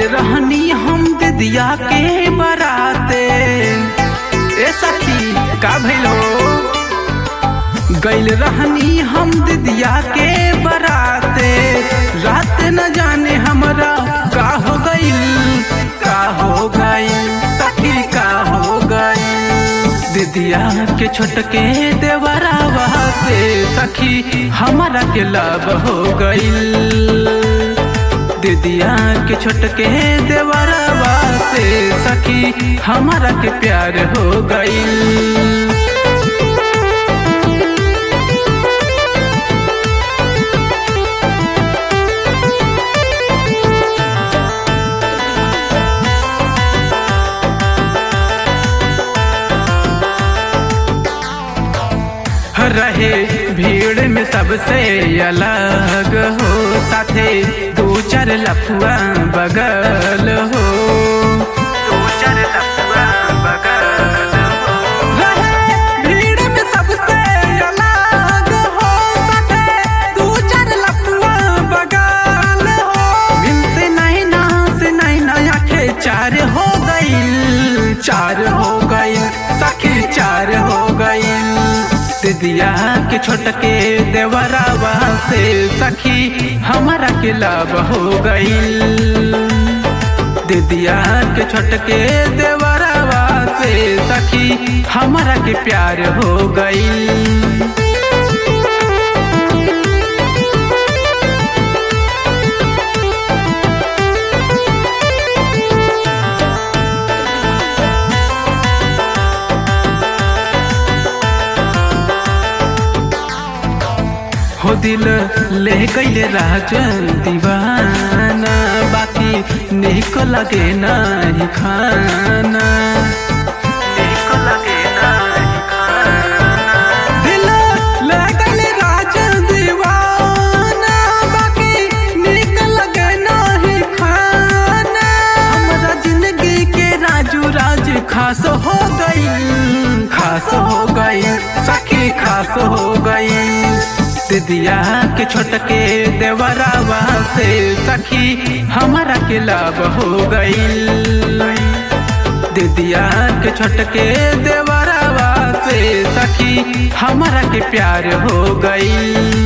रहनी हम दिदिया के बराते ए सखी का भइल हो गइल रहनी हम दिदिया के बराते रात न जाने हमरा का हो गइल का हो गइल सखी का हो गइल दिदिया के छोटके देवरावा से सखी हमारा के लाभ हो गइल दिदिया के छोटके देवरावा से सखी हमारा के प्यार हो गइल रहे भीड़ में सबसे अलग हो साथे दो चार लफुआ बगल हो दो चार लफुआ बगल हो रहे भीड़ में सबसे अलग हो साथे दो चार लफुआ बगल हो मिलते नहीं ना से नहीं ना आखे चार हो गई चार हो गई सखी चार हो गई दिदिया के छोटके देवरावा से सखी हमारा के लाभ हो गईल दिदिया के छोटके देवरावा से सखी हमारा के प्यार हो गईल हो दिल ले गईले राजन दीवाना बाकी निको लगे नहीं खाना निको लगे नहीं खाना दिल ले गईले राजन दीवाना बाकी निको लगे नहीं खाना हमरा जिंदगी के राजू राज खास हो गई खास हो गई सखी खास हो गई दिदिया के छोटके देवरावा से सखी हमारा के लाभ हो गईल दिदिया के छोटके देवरावा से सखी हमारा के प्यार हो गईल